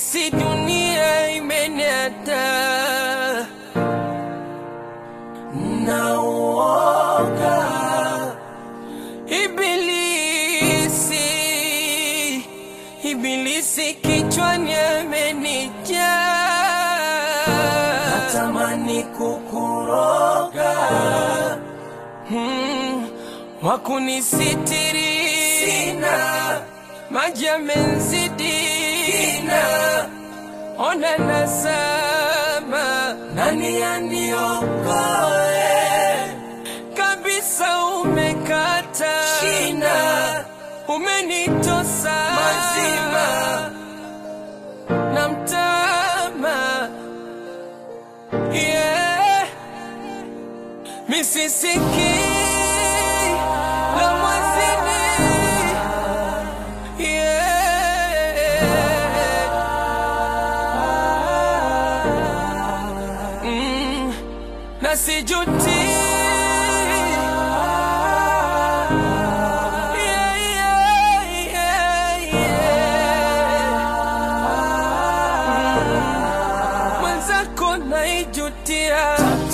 nahisi dunia imeniata na uoga ibilisi ibilisi kichwani amenijaa natamani kukuroga hmm, wakunisitiri sina maji yamenzidi sina ona nasama nani aniokoe kabisa umekata shina umenitosa mazima na mtama yeah. misisiki la mwazini yeah. mm. na sijuti Yeah, yeah, yeah, yeah. Mm. mwenzako naijutia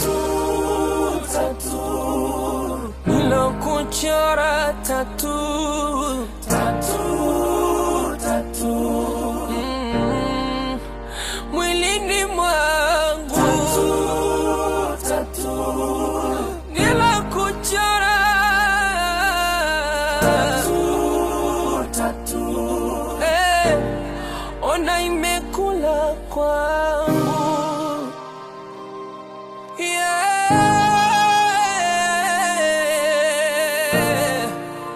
nilokuchora tatu Mm. mwilini mwangu nilokuchora Eh, ona imekula kwangu yeah.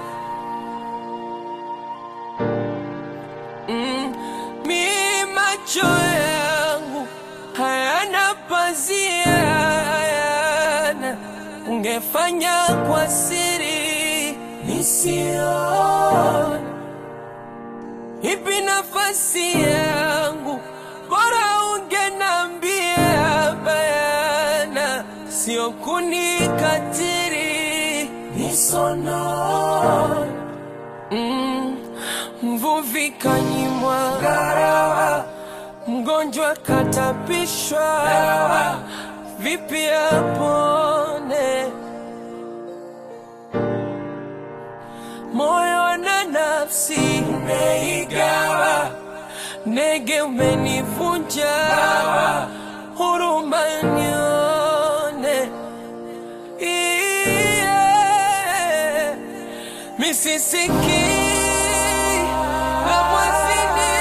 Mm, mi macho yangu hayana pazia, hayana ungefanya kwa siri nisione ipi nafasi yangu, bora ungenambia bayana, sio kunikatiri nisonone mm, mvuvi kanyimwa ngarawa, mgonjwa katapishwa dawa, vipi apone moyo na nafsi umeigawa, nege umenivunja huruma nione yeah. misisiki la mwazini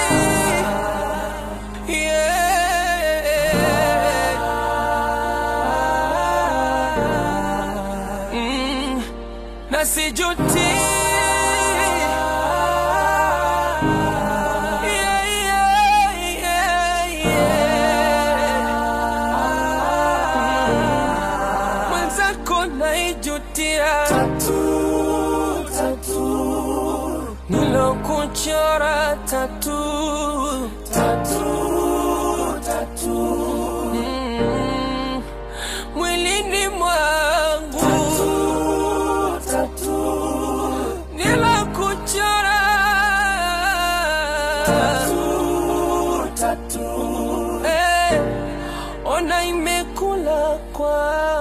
yeah. mm. na sijuti Yeah, yeah, yeah, yeah. Mm. mwenzako naijutia nilokuchora tatu Mm. mwilini mwangu nilokuchora Eh, ona imekula kwa